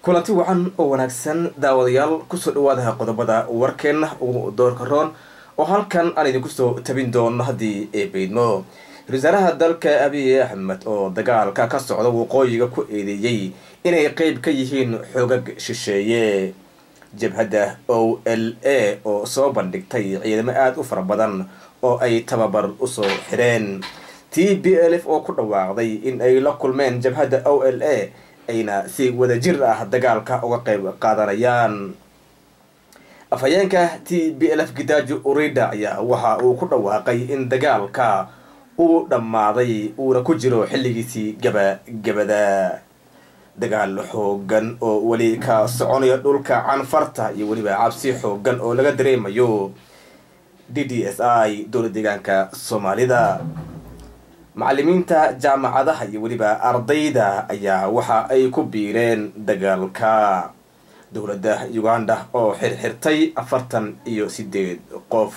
kulanti wacan oo wanaagsan daawadayaal kusoo dhawaadaha qodobada warkeenna ugu doorka roon oo halkan aan idinku soo tabin doono haddii ay beydmo ra-iisaalaha dalka abiy axmed oo dagaalka ka socda waqooyiga ku eedeeyey inay qeyb ka yihiin xoogag shisheeye jabhadda o l a oo soo bandhigtay ciidamo aada u fara badan oo ay tababar usoo xidheen t b l f oo ku dhawaaqday in ay la kulmeen jabhadda o l a ayna si wadajir ah dagaalka uga qeyb qaadanayaan afhayeenka t b l f gidaajo urida ayaa waxa uu ku dhawaaqay in dagaalka uu dhammaaday uuna ku jiro xilligiisii gabagabada dagaal xoogan oo weli ka soconaya dhulka canfarta iyo weliba cabsi xoogan oo laga dareemayo d d s i dowla deegaanka soomaalida macalimiinta jaamacadaha iyo weliba ardayda ayaa waxa ay ku biireen dagaalka dowladda uganda oo xirxirtay afartan iyo sideed qof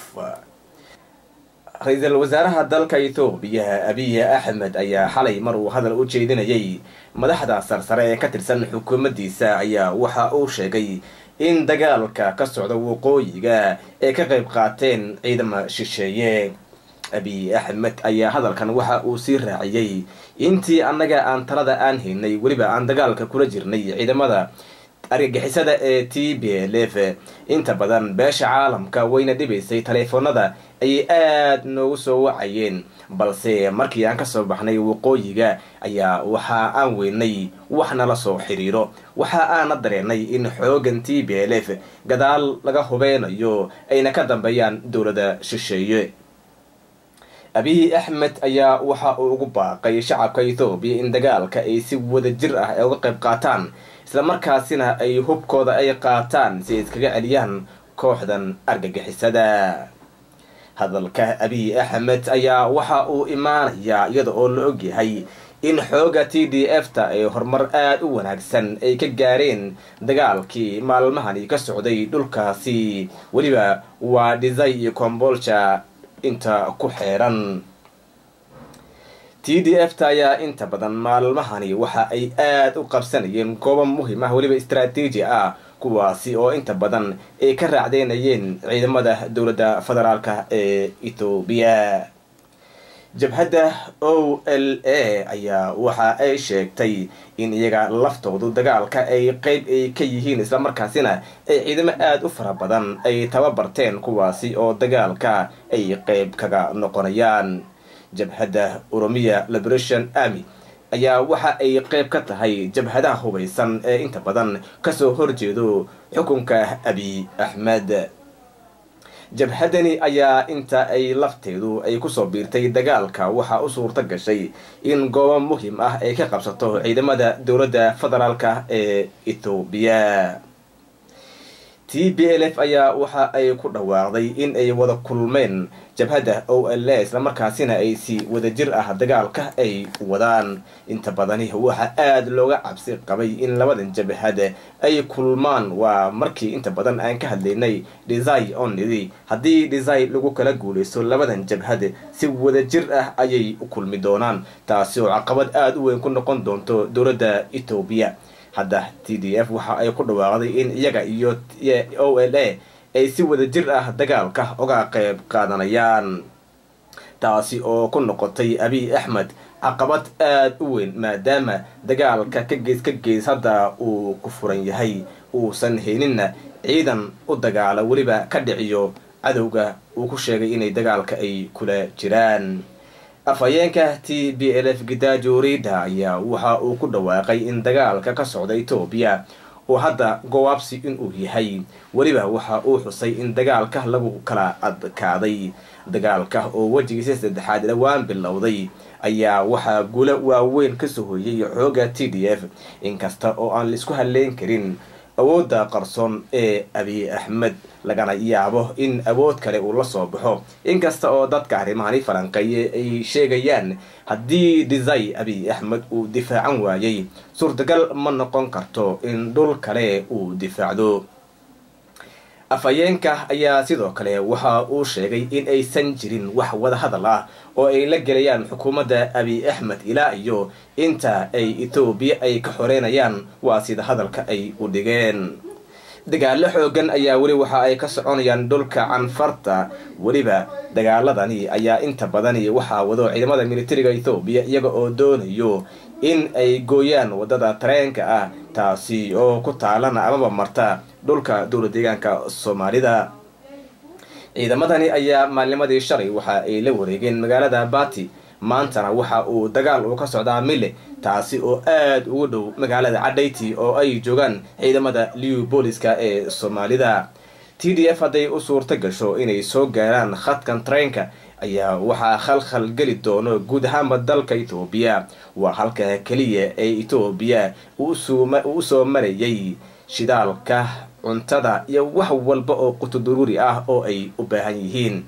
ra-iisul wasaaraha dalka ethoobiya abiy axmed ayaa xalay mar uu hadal u jeedinayay madaxda sarsare ee ka tirsan xukuumaddiisa ayaa waxa uu sheegay in dagaalka ka socda waqooyiga ay ka qayb qaateen ciidama shisheeye abiy axmed ayaa hadalkan waxa uu sii raaciyey intii annaga aan talada aan haynay weliba aan dagaalka kula jirnay ciidamada argagixisada ee t b l f inta badan beesha caalamka wayna dhibaysay taleefoonada ayay aada noogu soo wacayeen balse markii aan kasoo baxnay waqooyiga ayaa waxa aan weynay wax nala soo xiriiro waxa aana dareenay in xoogan t b l f gadaal laga hubeynayo ayna ka dambeeyaan dowladda shisheeye abiy axmed ayaa waxa uu ugu baaqay shacabka ethoobiya in dagaalka ay si wadajir ah ay uga qayb qaataan islamarkaasina ay hubkooda ay qaataan si ay iskaga celiyaan kooxdan argagixisada hadalka abiy axmed ayaa waxa uu imaanayaa iyada oo la ogyahay in xooga t d f ta ay horumar aada u wanaagsan ay ka gaareen dagaalkii maalmahani ka socday dhulkaasi weliba waa dhisay iyo combolja inta ku xeeran t d f ta ayaa inta badan maalmahani waxa ay aada u qabsanayeen goobo muhim ah weliba istraatiiji ah kuwaasi oo inta badan ay ka raacdeynayeen ciidamada dowladda federaalka ee ethoobiya jabhadda o l a ayaa waxa ay sheegtay in iyaga laftoodu dagaalka ay qeyb ay ka yihiin islamarkaasina ay ciidamo aada u fara badan ay tababarteen kuwaasi oo dagaalka ay qeyb kaga noqonayaan jabhadda oromiya liberation army ayaa waxa ay qeyb ka tahay jabhadaha hubaysan ee inta badan kasoo horjeedo xukunka abiy axmed jabhadani ayaa inta ay lafteedu ay kusoo biirtay dagaalka waxaa u suurta gashay in goobo muhim ah ay ka qabsato ciidamada dowladda federaalka ee ethoobiya t b l f ayaa waxa ay ku dhawaaqday in ay wada kulmeen jabhadda o l a islamarkaasina ay si wadajir ah dagaalka ay wadaan inta badani waxa aada looga cabsi qabay in labadan jabhad ay kulmaan waa markii inta badan aan ka hadlaynay desai onidi haddii desai lagu kala guuleysto labadan jabhad si wadajir ah ayay u kulmi doonaan taasi oo caqabad aada u weyn ku noqon doonto dowladda ethoobiya hadda t d f waxa ay ku dhawaaqday in iyaga iyo o l a ay si wadajir ah dagaalka uga qayb qaadanayaan taasi oo ku noqotay abiy axmed caqabad aada u weyn maadaama dagaalka ka gees ka gees hadda uu ku furan yahay uusan hayninna ciidan u dagaala weliba ka dhiciyo cadowga uu ku sheegay inay dagaalka ay kula jiraan afhayeenka t b l f gidaajo rida ayaa waxa uu ku dhawaaqay in dagaalka ka socda etoobiya oo hadda gowaabsi inuu yahay weliba waxa uu xusay in dagaalka lagu kala adkaaday dagaalka oo wejigiisa saddexaad dhowaan bilowday ayaa waxaa gulo waaweyn kasoo hoyay xooga t d f inkasta oo aan laisku halleyn karin awoodda qarsoon ee abiy axmed lagana yaabo in awood kale uu la soo baxo inkasta oo dadka arrimahani falanqeeye ay sheegayaan haddii desai abiy axmed uu difaacan waayay suurtagal ma noqon karto in dhul kale uu difaacdo afhayeenka ayaa sidoo kale waxa uu sheegay in aysan jirin wax wadahadal ah oo ay la gelayaan xukuumadda abiy axmed ilaa iyo inta ay etoobiya ay ka xoreynayaan waa sida hadalka ay u dhigeen dagaalo xoogan ayaa weli waxa ay ka soconayaan dhulka canfarta weliba dagaaladani ayaa inta badani waxaa wado ciidamada militariga ethoobiya iyaga oo doonayo in ay gooyaan wadada tareenka ah taasi oo ku taalana amaba marta dhulka dowla deegaanka soomaalida ciidamadani ayaa maalnimadii shalay waxa ay la wareegeen magaalada bati maantana waxa uu dagaal uu ka socdaa mille taasi oo aada ugu dhow magaalada cadhayti oo ay joogaan ciidamada liw booliska ee soomaalida t d f hadday u suurta gasho inay soo gaaraan khadkan tareenka ayaa waxaa khalkhal geli doono guud ahaanba dalka etoobiya waa halka keliya ee etoobiya uu usoo marayay shidaalka cuntada iyo wax walba oo qutuduruuri ah oo ay u baahan yihiin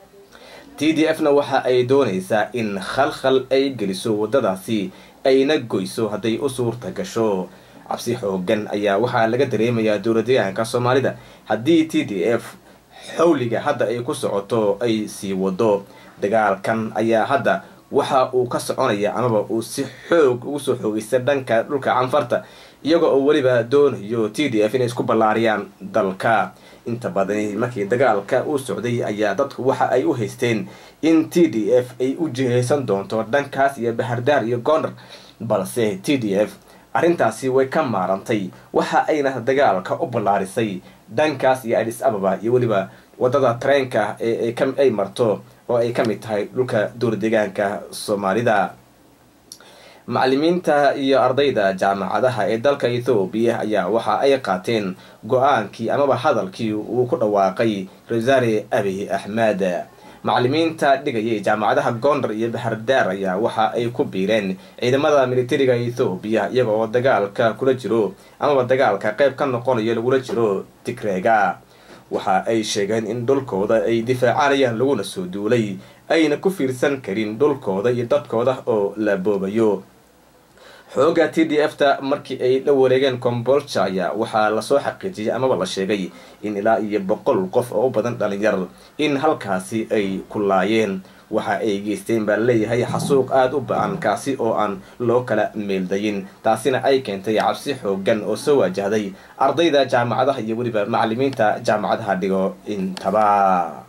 t d f na waxa ay doonaysaa in khalkhal ay geliso waddadaasi ayna goyso hadday u suurta gasho cabsi xoogan ayaa waxaa laga dareemayaa dowla deegaanka soomaalida haddii t d f xawliga hadda ay ku socoto ay sii wado dagaalkan ayaa hadda waxa uu ka soconaya amaba uu si xoog ugu soo xoogaysta dhanka dhulka canfarta iyaga oo weliba doonayo t d f inay isku ballaariyaan dalka inta badani markii dagaalka uu socday ayaa dadku waxa ay u haysteen in t d f ay u jihaysan doonto dhankaas iyo bahardaar iyo goondar balse t d f arrintaasi way ka maarantay waxa ayna dagaalka u ballaarisay dhankaas iyo adis ababa iyo weliba wadada tareenka ee ay marto oo ay ka mid tahay dhulka dowla deegaanka soomaalida macalimiinta iyo ardayda jaamacadaha ee dalka ethoobiya ayaa waxa ay qaateen go-aankii amaba hadalkii uu ku dhawaaqay rasaare abiy axmed macalimiinta dhigayay jaamacadaha goondar iyo bahardaar ayaa waxa ay ku biireen ciidamada militariga ethoobiya iyaga oo dagaalka kula jiro amaba dagaalka qayb ka noqonayo lagula jiro tigreega waxa ay sheegeen in dhulkooda ay difaacanayaan laguna soo duulay ayna ku fiirsan karin dhulkooda iyo dadkooda oo la boobayo xooga t d f ta markii ay la wareegeen combolja ayaa waxaa lasoo xaqiijiyay amaba la sheegay in ilaa iyo boqol qof oo u badan dhalinyar in halkaasi ay ku laayeen waxa ay geysteen baa leeyahay xasuuq aada u ba-an kaasi oo aan loo kala meeldayin taasina ay keentay cabsi xoogan oo soo waajahday ardayda jaamacadaha iyo weliba macalimiinta jaamacadaha dhigo intaba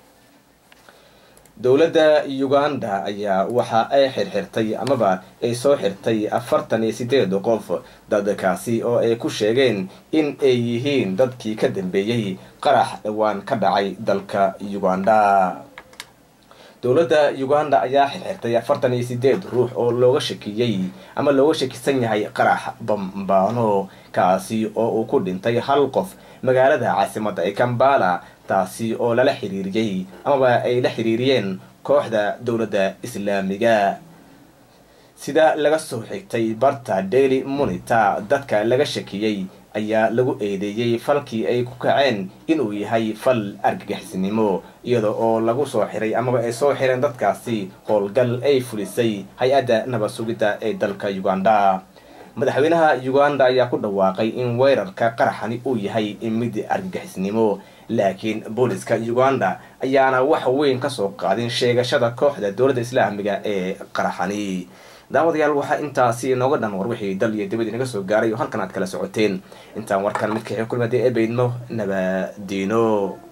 dowladda uganda ayaa waxa ay xirxirtay amaba ay soo xirtay afartan iyo sideed qof dadkaasi oo ay ku sheegeen in ay yihiin dadkii ka dambeeyey qarax dhawaan ka dhacay dalka uganda dowladda uganda ayaa xirxirtay afartan iyo sideed ruux oo looga shakiyey ama looga shakisan yahay qarax bambaano kaasi oo uu ku dhintay hal qof magaalada caasimada ee kambala taasi oo lala xiriiriyey amaba ay la xiriiriyeen kooxda dowladda islaamiga sida laga soo xigtay barta daily monitor dadka laga shakiyey ayaa lagu eedeeyey falkii ay ku kaceen inuu yahay fal argagixisnimo iyada oo lagu soo xiray amaba ay soo xireen dadkaasi howlgal ay fulisay hay-adda nabad sugidda ee dalka uganda madaxweynaha uganda ayaa ku dhawaaqay in weerarka qaraxani uu yahay mid argagixisnimo laakiin booliska uganda ayaana wax weyn kasoo qaadin sheegashada kooxda dowladda islaamiga ee qaraxani daawadayaal waxaa intaasi inooga dhan war wixii dal iyo dibad inaga soo gaaray oo halkan aad kala socoteen intaan warkan mid kaxii kulmada ee baydno nabadiino